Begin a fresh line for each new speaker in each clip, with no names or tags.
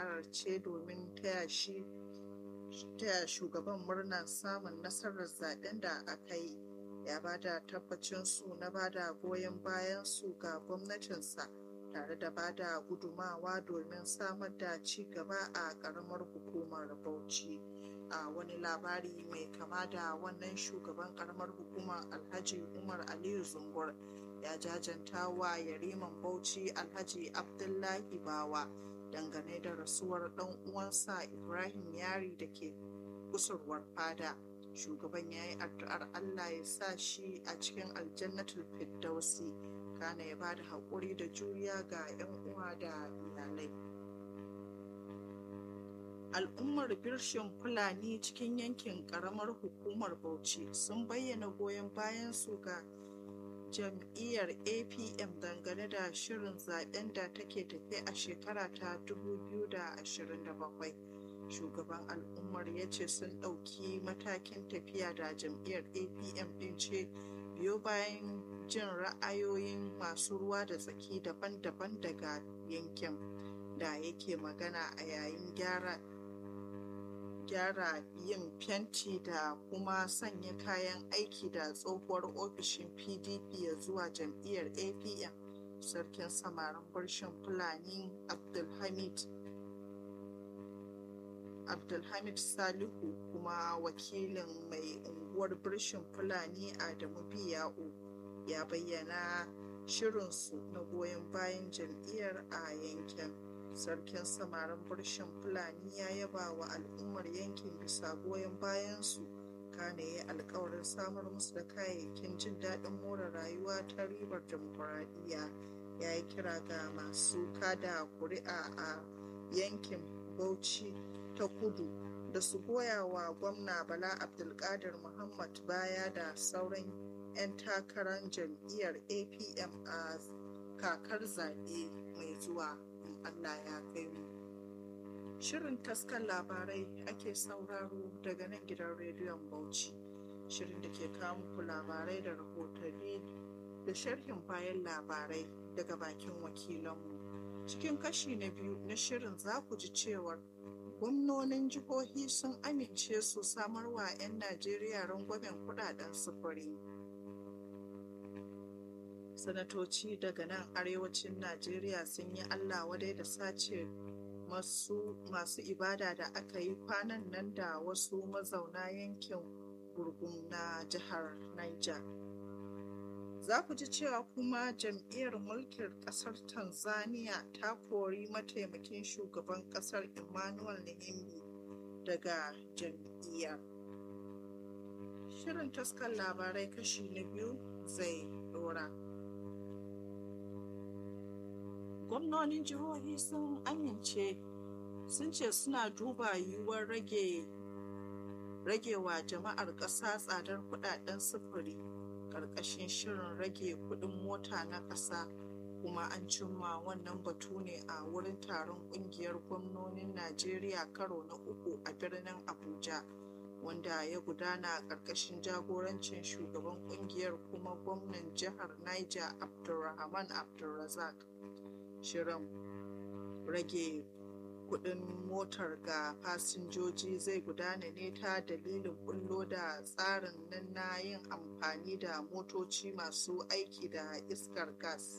ziyara ce domin taya shi taya shugaban murnar samun nasarar zaben da aka yi ya ba da tabbacin su na ba da goyon bayan su ga gwamnatinsa tare da ba da gudumawa domin samar da ci gaba a ƙaramar hukumar bauchi a wani labari mai kama da wannan shugaban ƙaramar hukumar alhaji umar aliyu zungur ya jajanta wa yariman bauchi alhaji abdullahi bawa dangane da rasuwar ɗan uwansa ibrahim yari da ke kusurwar fada shugaban ya yi addu'ar allah ya sa shi a cikin aljannatul firdausi kana ya bada haƙuri da juriya ga 'yan uwa da iyalai al'ummar birshin fulani cikin yankin ƙaramar hukumar bauchi sun bayyana goyon bayan su ga jam'iyyar apm dangane da shirin zaben da take tafe a shekara ta 2027 shugaban al'ummar ya ce sun ɗauki matakin tafiya da jam'iyyar apm ɗin ce biyo bayan jin ra'ayoyin masu ruwa da tsaki daban-daban daga yankin da yake magana a yayin gyara gyara yin fenti da kuma sanya kayan aiki da tsohuwar ofishin pdp ya zuwa jam'iyyar apm sarkin samarin barshin fulani abdulhamid abdulhamid salihu kuma wakilin mai unguwar birshin fulani adamu biya'u ya bayyana shirinsu na goyon bayan jam'iyyar a yankin sarkin samarin birshin fulani ya yaba wa al'ummar yankin bisa goyon bayansu kane ya alkawarin samar musu da kayayyakin jin daɗin more rayuwa ta ribar demokuraɗiyya ya yi kira ga masu kada kuri'a a yankin bauchi ta kudu da su goya wa gwamna bala abdulkadir muhammad baya da sauran 'yan takarar jam'iyyar apm a kakar zaɓe mai zuwa in allah ya kai mu shirin taskar labarai ake sauraro daga nan gidan rediyon bauchi shirin da ke kawo muku labarai da rahotanni da sharhin bayan labarai daga bakin wakilanmu cikin kashi na biyu na shirin za ku ji cewar gwamnonin jihohi sun amince su samar wa 'yan najeriya rangwamen kudaden sufuri sanatoci daga nan arewacin najeriya sun yi allah wadai da sace masu, masu ibada da aka yi kwanan nan da wasu mazauna yankin gurgun na jihar niger za ku ji cewa kuma jam'iyyar mulkin kasar tanzania ta kori mataimakin shugaban kasar emmanuel nihimbi daga jam'iyyar shirin taskar labarai kashi na biyu zai dora gwamnonin jihohi sun amince sun ce suna duba yiwuwar rage ragewa jama'ar ƙasa tsadar kudaden sufuri ƙarƙashin shirin rage kuɗin mota na ƙasa kuma an cimma wannan batu ne a wurin taron ƙungiyar gwamnonin najeriya karo na uku a birnin abuja wanda ya gudana a ƙarƙashin jagorancin shugaban ƙungiyar kuma gwamnan jihar niger abdulrahman abdulrazak shirin rage kudin motar ga fasinjoji zai gudana ne ta dalilin bullo da tsarin nan na yin amfani da motoci masu aiki da iskar gas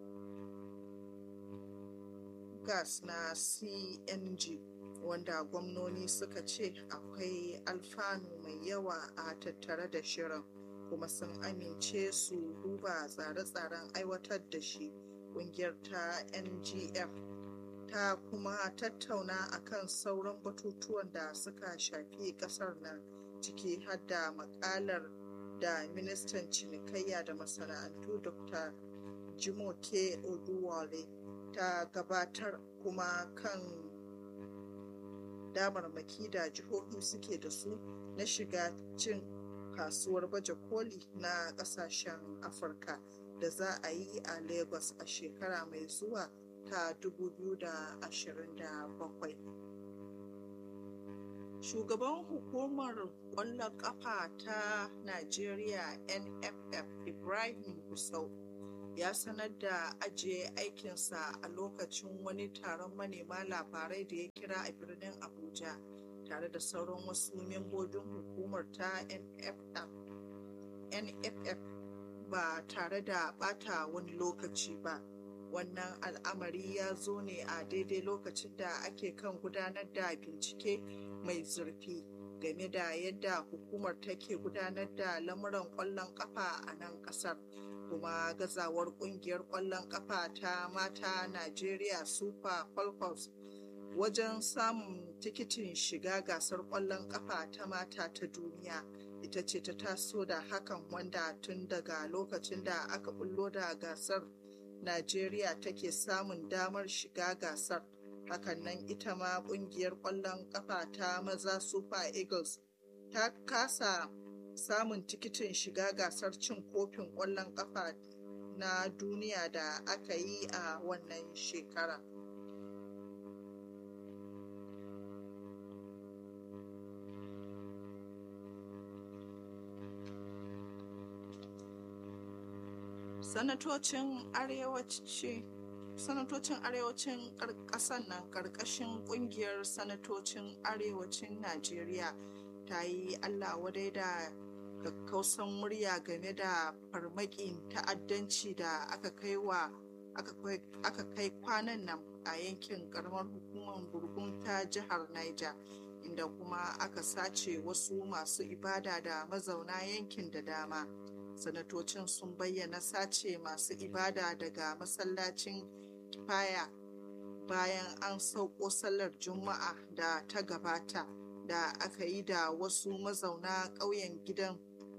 gas na cng wanda gwamnoni suka ce akwai alfanu mai yawa a tattare da shirin kuma sun amince su duba tsare-tsaren aiwatar da shi kungiyar ta ngf ta kuma tattauna akan sauran batutuwan da suka shafi kasar nan ciki har da makalar da ministan cinikayya da masana'antu dr jimoke oduwale ta gabatar kuma kan damarmaki da jihohi suke da su na shiga cin kasuwar baje koli na kasashen afirka da za a yi a lagos a shekara mai zuwa ta 2027 shugaban hukumar kwallon kafa ta najeriya nff ibrahim gusau ya sanar da ajiye aikinsa a lokacin wani taron manema labarai da ya kira a birnin abuja tare da sauran wasu membobin hukumar ta nff ba tare da bata wani lokaci ba wannan al'amari ya zo ne a daidai lokacin da ake kan gudanar da bincike mai zurfi game da yadda hukumar take gudanar da lamuran kwallon kafa a nan kasar kuma gazawar kungiyar kwallon kafa ta mata Najeriya Super Falcons wajen samun tikitin shiga gasar kwallon kafa ta mata ta duniya ita ce ta taso da hakan wanda tun daga lokacin da aka bullo da gasar Najeriya take samun damar shiga gasar hakan nan ita ma kungiyar kwallon kafa ta maza Super Eagles ta kasa samun tikitin shiga gasar cin kofin ƙwallon ƙafa na duniya da aka yi a wannan shekara. Sanatocin arewaci sanatocin arewacin ƙasar nan ƙarƙashin ƙungiyar sanatocin arewacin Najeriya ta yi Allah wadai da kakkausan murya game da farmakin ta'addanci da aka kai wa aka kai kwanan nan a yankin karamar hukumar gurgun ta jihar Niger inda kuma aka sace wasu masu ibada da mazauna yankin da dama sanatocin sun bayyana sace masu ibada daga masallacin kifaya bayan an sauko sallar juma'a da ta gabata da aka yi da wasu mazauna ƙauyen gidan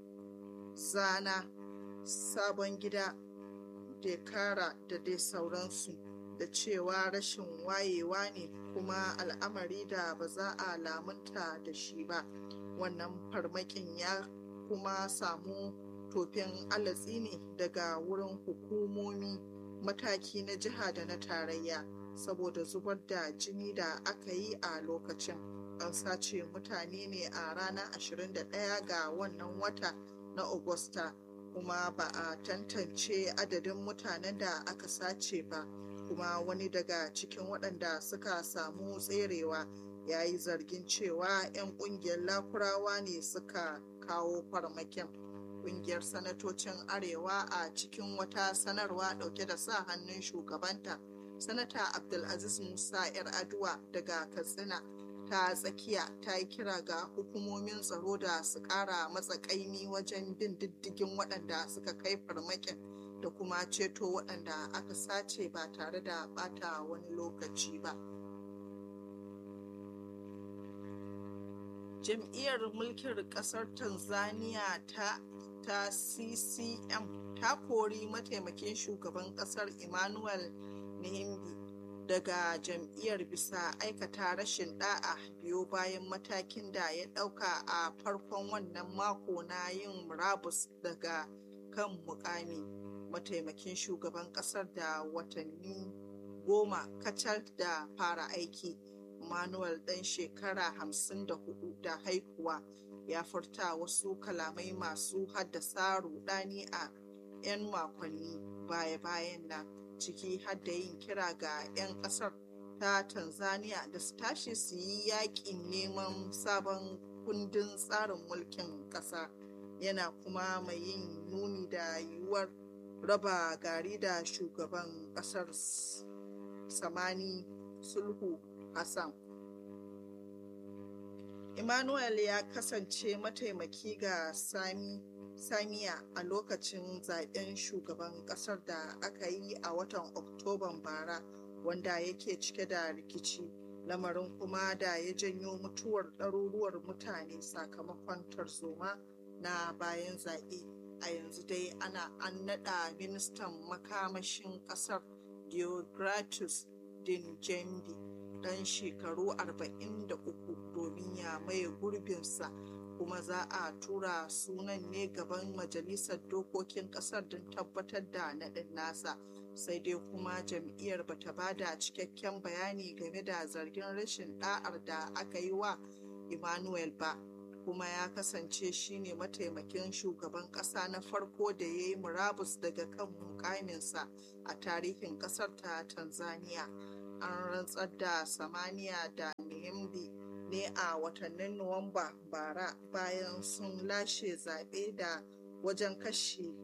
zana sabon gida dekara da dai sauransu da cewa rashin wayewa ne kuma al'amari da ba za a lamunta da shi ba wannan farmakin ya kuma samu tofin alatsi ne daga wurin hukumomi mataki na jiha da na tarayya saboda zubar da jini da aka yi a lokacin an sace mutane ne a ranar 21 ga wannan wata na Agusta kuma ba a tantance adadin mutanen da aka sace ba kuma wani daga cikin waɗanda suka samu tserewa ya yi zargin cewa 'yan ƙungiyar lakurawa ne suka kawo farmakin ƙungiyar sanatocin arewa a cikin wata sanarwa ɗauke da sa hannun shugabanta sanata abdulaziz musa 'yar aduwa daga katsina ta tsakiya ta yi kira ga hukumomin tsaro da su kara matsa kaimi wajen bin diddigin waɗanda suka kai farmakin da kuma ceto waɗanda aka sace ba tare da bata wani lokaci ba jam'iyyar mulkin ƙasar tanzania ta ta ccm ta kori mataimakin shugaban ƙasar emmanuel nihimbi daga jam'iyyar bisa aikata rashin da'a biyo bayan matakin da ya ɗauka a farkon wannan mako na yin murabus daga kan mukami mataimakin shugaban ƙasar da watanni goma kacal da fara aiki manuel ɗan shekara hamsin da hudu da haihuwa ya furta wasu kalamai masu haddasa rudani a 'yan makonni baya-bayan nan ciki har da yin kira ga 'yan kasar ta tanzania da su tashi su yi yakin neman sabon kundin tsarin mulkin ƙasa yana kuma mai yin nuni da yiwuwar raba gari da shugaban ƙasar samani sulhu hassan emmanuel ya kasance mataimaki ga sami samiya a lokacin zaben shugaban kasar da aka yi a watan oktoban bara wanda yake cike da rikici lamarin kuma da ya janyo mutuwar ɗaruruwar mutane sakamakon tarzoma na bayan zaɓe a yanzu dai ana an naɗa ministan makamashin ƙasar deogratus dinjembi ɗan shekaru 43 domin ya maye gurbinsa kuma za a tura sunan ne gaban majalisar dokokin kasar don tabbatar da naɗin nasa sai dai kuma jam'iyyar bata bada cikakken bayani game da zargin rashin ɗa'ar da aka yi wa emmanuel ba kuma ya kasance shine mataimakin shugaban ƙasa na farko da ya yi murabus daga kan mukaminsa a tarihin ƙasar ta tanzania an rantsar da samaniya da niyambi ne a watannin nuwamba bara bayan sun lashe zaɓe da wajen kashi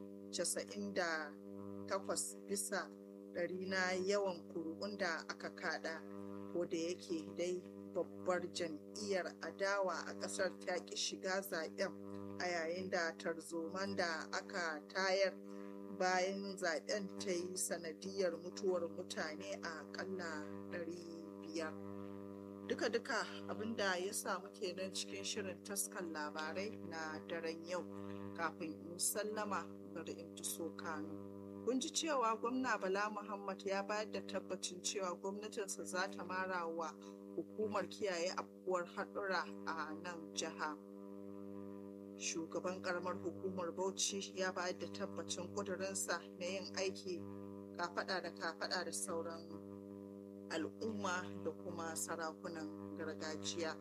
98 bisa ɗari na yawan kuri'un da aka kada ko da yake dai babbar jam'iyyar adawa a ƙasar ta ƙi shiga zaɓen a yayin da tarzoman da aka tayar bayan zaɓen ta yi sanadiyar mutuwar mutane a ƙalla 500 duka-duka abinda ya samu kenan cikin shirin taskan labarai na daren yau kafin in sallama bari in so kano kun ji cewa gwamna bala muhammad ya bayar da tabbacin cewa gwamnatinsa za ta mara wa hukumar kiyaye afkuwar haɗura a nan jiha shugaban karamar hukumar bauchi ya bayar da tabbacin ƙudurinsa na yin aiki kafaɗa da kafaɗa da sauran al'umma da kuma sarakunan gargajiya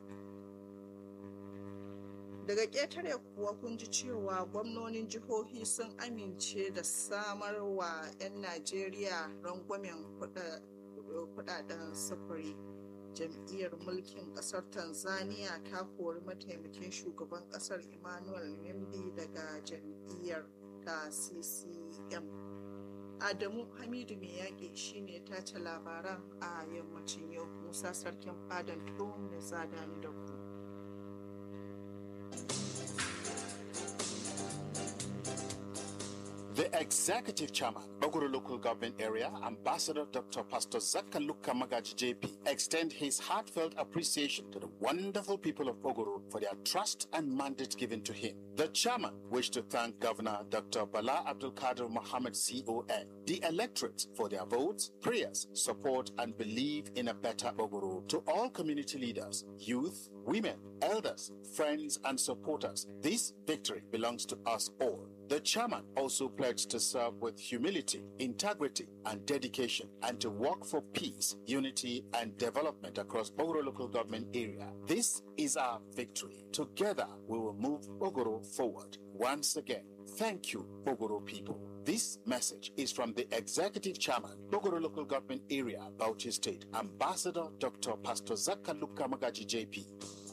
daga ƙetare kuwa kun ji cewa gwamnonin jihohi sun amince da samar wa 'yan najeriya rangwamen kudaden sufuri jam'iyyar mulkin kasar tanzania ta kori mataimakin shugaban kasar emmanuel nimbi daga jam'iyyar ta ccm adamu hamidu mai yaƙi shine ta ce labaran a yammacin yau musa sarkin fadan tuwon da zadani da ku
The executive chairman, Bogoro Local Government Area, Ambassador Dr. Pastor Zakaluka Magaji JP, extend his heartfelt appreciation to the wonderful people of Bogoro for their trust and mandate given to him. The chairman wished to thank Governor Dr. Bala Abdul Kadir Mohammed CON, the electorate for their votes, prayers, support, and belief in a better Bogoro. To all community leaders, youth, women, elders, friends, and supporters, this victory belongs to us all. The chairman also pledged to serve with humility, integrity, and dedication, and to work for peace, unity, and development across Bogoro local government area. This is our victory. Together, we will move Bogoro forward. Once again, thank you, Bogoro people. This message is from the Executive Chairman, Bogoro Local Government Area, Bauchi State, Ambassador Dr. Pastor Zakaluka Magaji JP.